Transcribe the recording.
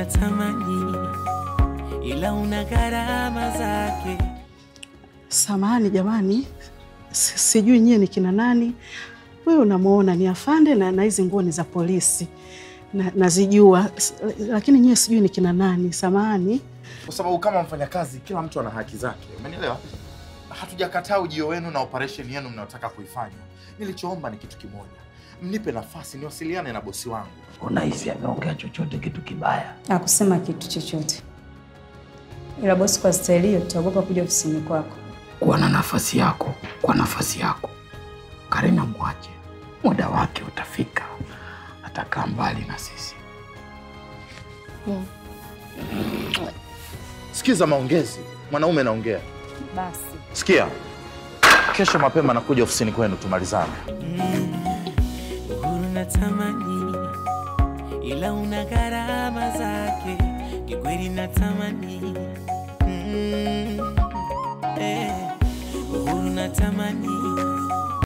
natamani, ila una gharama zake. Samahani jamani, si- sijui nyie ni kina nani. Wewe unamwona ni afande na na hizi nguo ni za polisi na, nazijua S- lakini nyie sijui ni kina nani. Samahani. kwa sababu kama mfanyakazi kila mtu ana haki zake, umenielewa? Hatujakataa ujio wenu na operation yenu mnayotaka kuifanya. Nilichoomba ni kitu kimoja, mnipe nafasi niwasiliane na bosi wangu. Unahisi ameongea chochote kitu kibaya? Hakusema kitu chochote, ila bosi, kwa staili hiyo tutaogopa kuja ofisini kwako. Kuwa na nafasi yako, kwa nafasi yako. Karina mwache, muda wake utafika, atakaa mbali na sisi. Sikiza maongezi, mwanaume naongea. Basi Sikia, kesho mapema nakuja ofisini kwenu tumalizane. Uhuru natamani, ila una gharama zake. Kikweli natamani, mm, eh, uhuru natamani